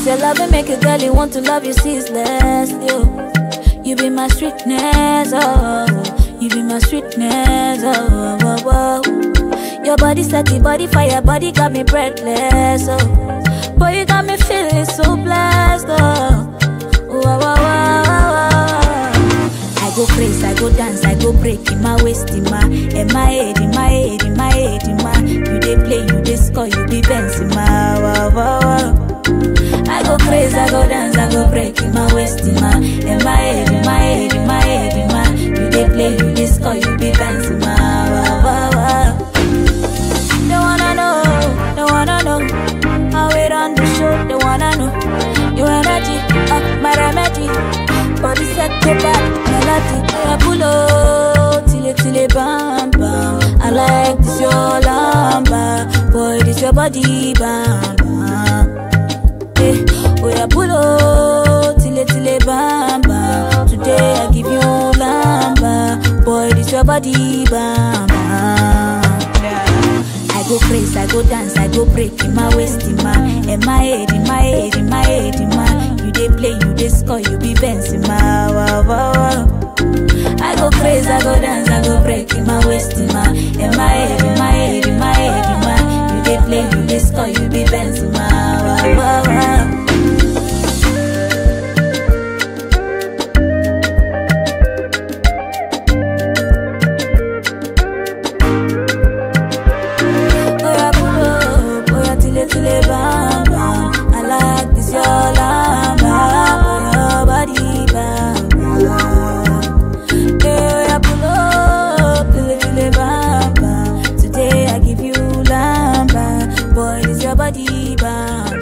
This your love and make a girl you want to love you ceaselessly. Oh. You be my sweetness, oh. You be my sweetness, oh. oh, oh, oh. Your body set the body fire, body got me breathless, oh. Boy, you got me feeling so blessed, oh. Wow, wow, wow, wow, wow. I go crazy, I go dance, I go break in my waist, in my, in my head, in my head, in my head, in my. You dey play, you dey score, you be Benz in my. Wow, wow, wow. I go crazy, I go dance, I go break in my waist, in my, in my head, in my head, in my head, in my. You dey play, you dey score, you be Benz in my. Wow, wow, wow. They wanna know, they wanna know how it on the show. They wanna know your energy, uh, my remedy. Body set to back, melody. I pull up till it till it bam bam. I like this your lamba, boy this your body bam bam. Eh, oh yeah, pull up till it till it bam bam. Today I give you lamba, boy this your body bam bam. I go crazy, I go dance, I go break in my waist, in my, in my head, in my head, in my head, in my. You dey play, you dey score, you be Benz in my. Wow, wow, wow. I go crazy, I go dance, I go break in my waist, in my, in my head, in my head, in my head, in my. You dey play, you dey score, you be Benz in my. Wow, wow, wow. Oya pull up, oya tile tile bam bam. I like this your lamba, your body bam bam. Hey, oya pull up, tile tile bam bam. Today I give you lamba, boy this your body bam